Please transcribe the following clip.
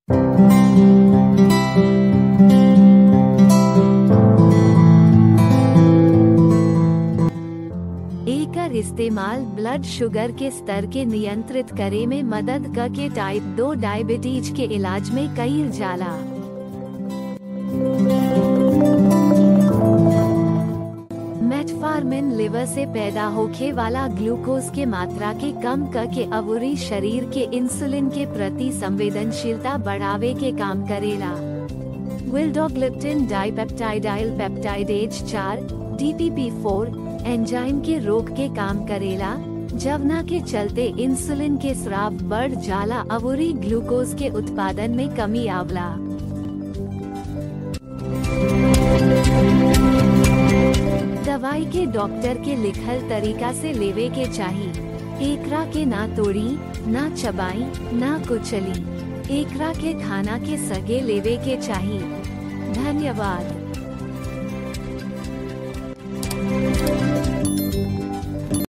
एकर इस्तेमाल blood sugar के स्तर के नियंत्रित करे में मदद क के टाइप 2 डायबिटीज के इलाज में कईल जाला मेटफार्मिन लिवर से पैदा होखे वाला ग्लूकोज के मात्रा के कम क के अवुरी शरीर के इंसुलिन के प्रति संवेदनशीलता बढ़ावे के काम करेला विल्डोग्लिप्टिन डाइपेप्टाइडाइल पेप्टाइडेज 4 DPP4 एंजाइम के रोग के काम करेला जवना के चलते इंसुलिन के स्राव बढ़ जाला अवुरी ग्लूकोज के उत्पादन में कमी आवला दवाई के डॉक्टर के लिखल तरीका से लेवे के चाही एकरा के ना तोड़ी ना चबाई ना कुचली एकरा के खाना के सगे लेवे के चाही धन्यवाद